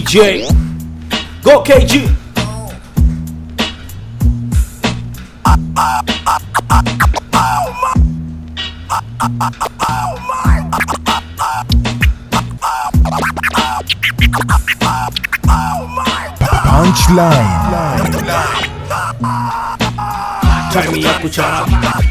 DJ. Go KG. Punchline. Time ya kuchana.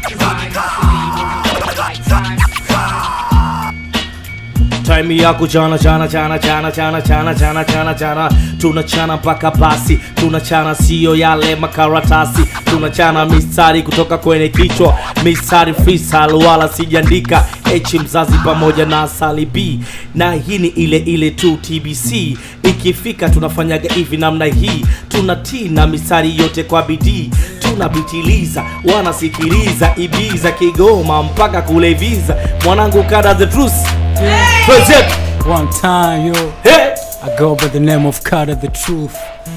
Time ya kuchana chana chana chana chana chana chana chana chana tunachana mpaka basi tunachana sio yale makaratasi tunachana mistari kutoka kwenye kichwa mistari freestyle wala sijaandika h mzazi pamoja na asali b na hii ni ile ile tu tbc ikifika tunafanyaga hivi namna hii tunatii na mistari yote kwa bidii tunabitiliza wanasikiliza ibiza kigoma mpaka kule viza mwanangu kada the truth Present. One time, yo, Hey, I go by the name of Carter the Truth,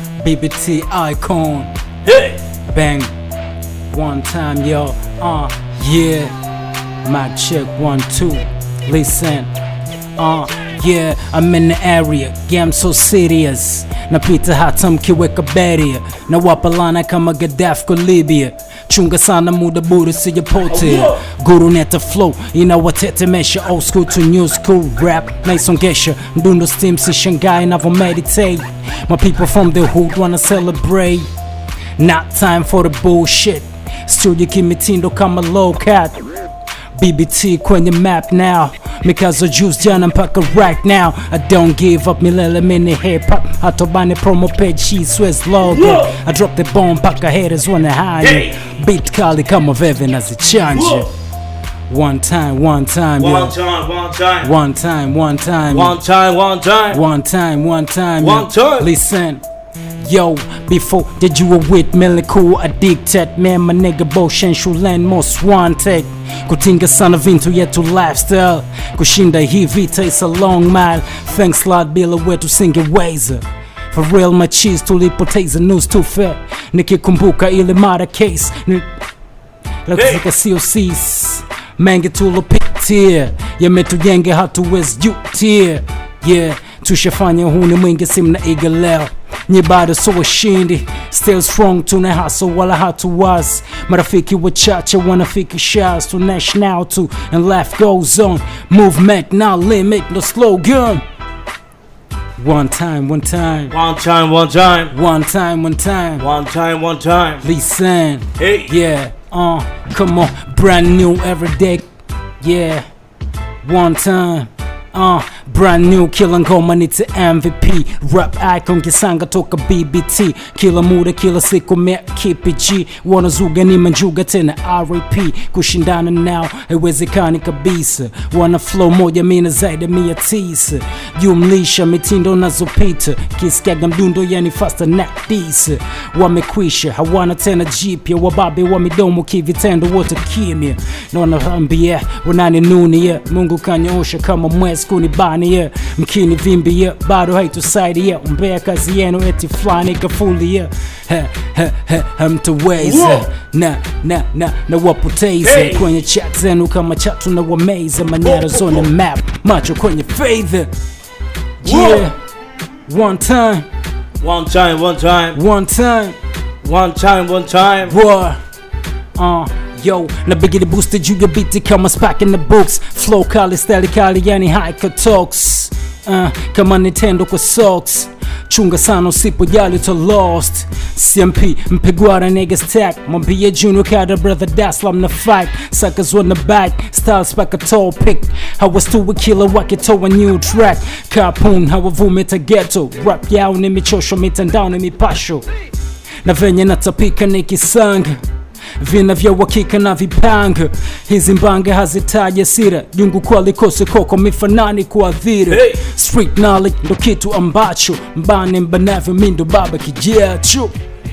BBT icon, hey. bang. One time, yo, uh, yeah. Mic check, one, two. Listen, uh, yeah, I'm in the area, yeah, I'm so serious. Napita hata mkiweka barrier na wapalana kama Gaddafi kwa Libya. Chunga sana muda bure sijapotea. Guru neta flow inawatetemesha old school to new school rap naisongesha mdundo steam si shangai navo meditate. My people from the hood wanna celebrate. Not time for the bullshit. Studio kimitindo kama low cat. BBT kwenye map now Mikazo juice jana mpaka right now I don't give up milele mini hip hop Hatobani promo page she swears logo Yeah. I drop the bomb mpaka haters wanna hide Hey. Beat kali kama veve nazichanje One time, one time, One yo time, one time. One time, one time, One time, one time. one time, one time, One yo. time. Listen, yo, before that you were with Melly Cool addicted Man, my nigga Boshen Shulen most wanted Kutinga sana vintu yetu lifestyle Kushinda hii vita is a long mile Thanks Lord bila wetu singeweza For real my cheese tulipoteza news too fair Nikikumbuka ile mara case ni lakuzika sio sis mengi tulopitia yametujenge hatuwezi jutia yeah tushafanya huni mwingi simnaiga leo nye bado so washindi still strong tuna haso wala hatuwazi marafiki wachache wanafiki shas to national to and life goes on movement now limit no slogan one time one time One time, one time. one time one time One time, one time. listen Hey. Yeah, uh, come on, brand new every day. Yeah, one time. Uh, brand new kila ngoma ni to MVP rap icon kisanga toka BBT kila muda kila siku mea KPG wanazuga ni manjuga tena RAP kushindana nao haiwezekani kabisa wana flow moja mina zaidi ya mia tisa jumlisha mitindo nazopita kisikiaga mdundo yani faster na disa wamekwisha hawana tena jipya wababe wa midomo kivitendo wote kimya na wanaambia wananinunia mungu kanyoosha kama mwezi kunibania mkini vimbia bado haitusaidia umbea kazi yenu eti fulani kafulia Ha, ha, ha, hamtaweza Wow. na na na na wapoteza Hey. kwenye chat zenu kama chatu na wameza manyara zone map macho kwenye fedha yeah one time One time, one time. one time One time, one time. War. Uh, yo, na biggie booster juu ya biti kama spark in the books flow kali style kali yani hike talks uh, kama Nintendo kwa socks chunga sana usipojali to lost cmp mpigwara nigga stack mwambie junior kada brother daslam na fight suckers on the back styles back a tall pick hawastuwi kila wakitoa new track kapun hawavumita ghetto rap yao ni michosho mitandao ni mipasho na venye natapika nikisanga vina vya uhakika na vipanga hizi mbange hazitaja sira jungu kwa likose koko mifanani kuadhiri Hey! street knowledge ndo kitu ambacho mbane mbanavyo mindo baba kijacho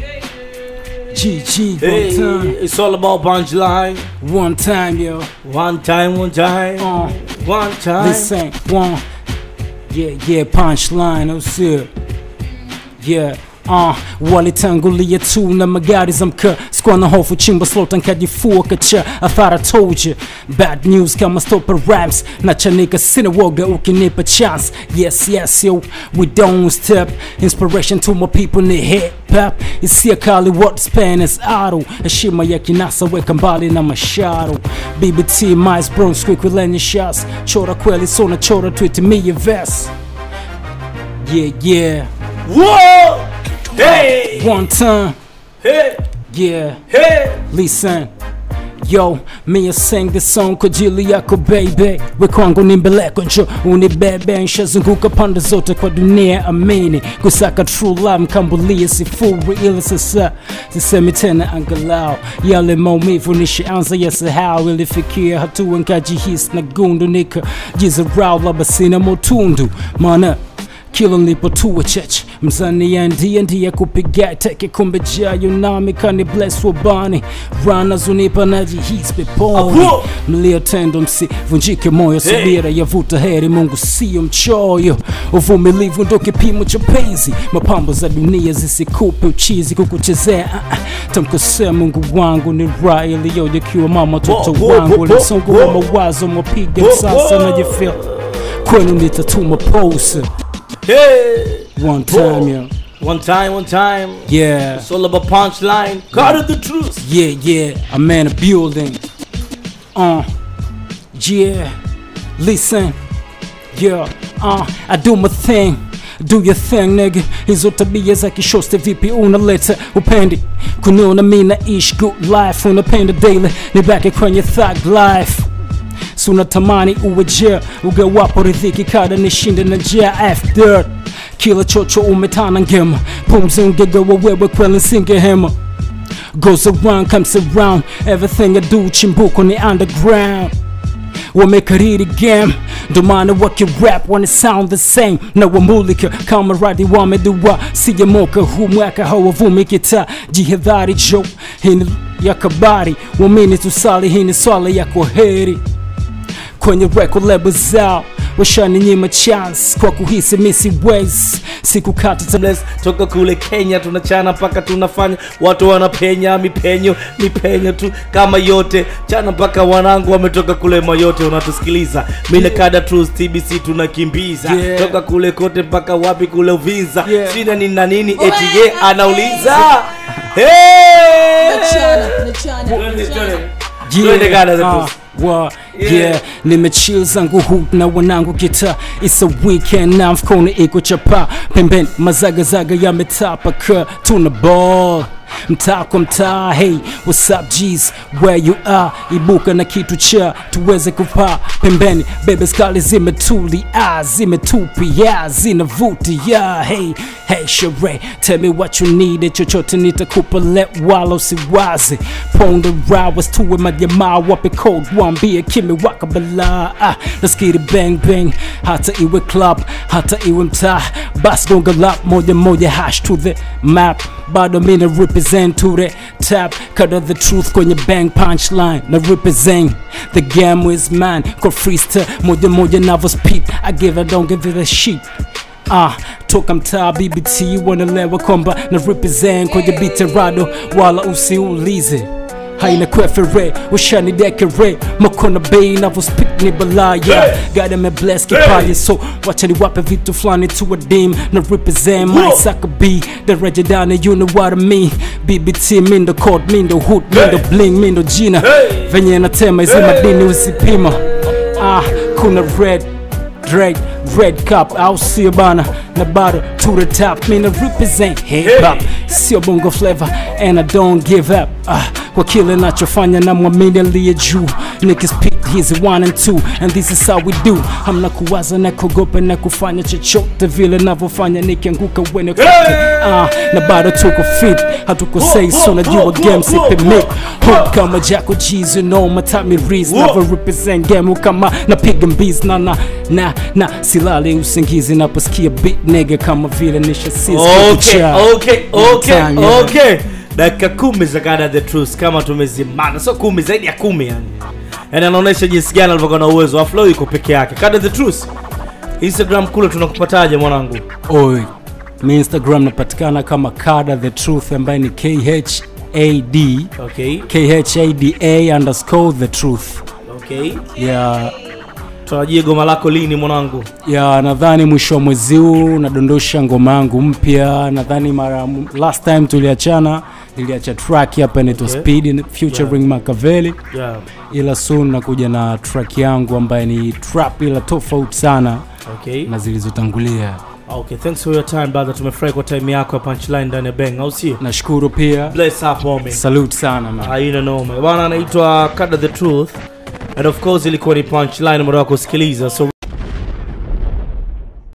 GG one Hey, time it's all about punchline. one time yo One time, one time. uh, One time. this ain't one yeah yeah punchline oh shit yeah Uh, walitangulia tu na magari za mkaa sikuwa na hofu chimba slota nkajifua kacha I thought I told you bad news kama stopper raps na chanika sina woga ukinipa chance yes yes yo we don't step inspiration to my people ni hip hop isia kali what span is idle heshima ya kinasa weka mbali na masharo BBT Miles Bronx quick with lenye shots chora kweli sona chora tweet me your vest yeah yeah Whoa! Hey! one time Hey! yeah Hey! Listen Yo, me I sing this song kwa ajili yako baby we kwangu ni mbeleko njo unibebe nshazunguka pande zote kwa dunia amini kusaka true love mkambulie sifuri ila sasa sisemi tena angalau yale maumivu nishaanza yasahau ilifikia hatua nkajihisi na gundu nikajizarau labda sina motundu maana kila nilipotua chech mzani ya ndiye ndiye kupiga teke kumbe jayo nami kani bless wabani rana zunipa najihisi peponi Apo! mliotendo msivunjike moyo subira yavuta heri mungu siyo mchoyo uvumilivu ndo kipimo cha penzi mapambo za dunia zisikupe uchizi kukuchezea ah, ah. tamkosea mungu wangu ni raha iliyojekiwa mama toto Wo, wo, wo, wangu wo, lisongo wa wo. mawazo mwapiga Wo, msasa wo. najifil kwenu nitatuma pose Hey! one time yeah. One time, one time. Yeah, It's all about punchline. God of the truth. yeah, yeah. I'm in a building. Uh, yeah. Listen, yeah. Uh, I do my thing. Do your thing nigga, hizo tabia za kishoste vipi unaleta upendi kuniona mi naishi good life unapenda daily nibaki kwenye thug life si unatamani uwe je ugawapo ridhiki kada nishinde na njia after kila chocho umetana ngema pumzi ungegawa wewe kweli nsingehema goes around comes around everything I do chimbuko ni underground wamekariri game ndo maana wakirap wana sound the same na wamulika kama radi wamedua sijamoka huu mwaka hawavumi kita jihadhari jo hii ni ya kabari wamini tusali hii ni swala ya kwaheri kwenye record label zao washaninyima chance kwa kuhisi misi ways sikukata tamaa Bless, toka kule kenya tunachana mpaka tunafanya watu wanapenya mipenyo mipenyo tu kama yote chana mpaka wanangu wametoka kule mayote unatusikiliza mine kada trus tbc tunakimbiza Yeah. toka kule kote mpaka wapi kule uvinza Yeah. sina nini na nini eti ye anauliza hey! Mechana, mechana, Twende, mechana. twende. Twende Ghana, the ah, Bruce. wa Yeah. yeah nimechill zangu hu na wanangu kita it's a weekend na mfukoni iko chapa pembeni mazagazaga yametapa ka tuna ball mtaa kwa mtaa hey what's up G's where you are ibuka na kitu cha tuweze kupaa pembeni bebe skali zimetulia zimetupia zinavutia hey hey shere tell me what you need chochote nitakupa let wala usiwaze ponda rawas tuwe majamaa wape code wambie kimewaka balaa ah, let's get it bang bang hata iwe club hata iwe mtaa bas gonga lap moja moja hash to the map bado mina represent to the tap cut of the truth kwenye bang punchline na represent the game is mine kwa freestyle moja moja navo speed I give I don't give it a shit Ah, toka mtaa BBT wanalewa kwamba na represent kwenye biterado wala usiulize haina kwefere ushani dekere makona bei navyospik ni balaya gada me bless kipaji so wacha niwape vitu fulani to adim na represent my saka b daraja dani you know what I mean BBT mindo code mindo hood mindo bling mindo jina venye natema hizi madini usipima ah kuna red Drake, red cup au sio bana na bado to the top mina represent hip hop sio bongo flavor and I don't give up ah, kwa kile nachofanya na mwamini aliye juu nikispit hizi one and two and this is how we do hamna kuwaza na kugopa na kufanya chochote vile navyofanya nikianguka wene ah, na bado tuko fit hatukosei so najua game sipimik hook kama jako jizo no matami rees navyo represent game kama napiga mbiz na na na na silali usingizi naposikia beat nigga kama vile nishasiz okay, okay, okay, Time, yeah. okay. dakika kumi za Ghana the truth kama tumezimana sio kumi zaidi ya kumi yani yani anaonyesha jinsi gani alivyokuwa na uwezo wa flow iko peke yake Kada the truth instagram kule tunakupataje mwanangu oi mi instagram napatikana kama kada the truth ambaye ni khad okay khada underscore the truth okay ya tutarajie goma lako lini mwanangu ya nadhani mwisho wa mwezi huu nadondosha ngoma yangu mpya nadhani mara last time tuliachana niliacha track hapa inaitwa Okay. speed featuring Machiavelli yeah ila soon nakuja na track yangu ambaye ni trap ila tofauti sana okay na zilizotangulia okay thanks for your time brother tumefurahi kwa time yako ya punchline ndani ya bang au sio nashukuru pia bless up homie salute sana man. haina noma bwana anaitwa kada the truth and of course ilikuwa ni punchline muda wa kusikiliza so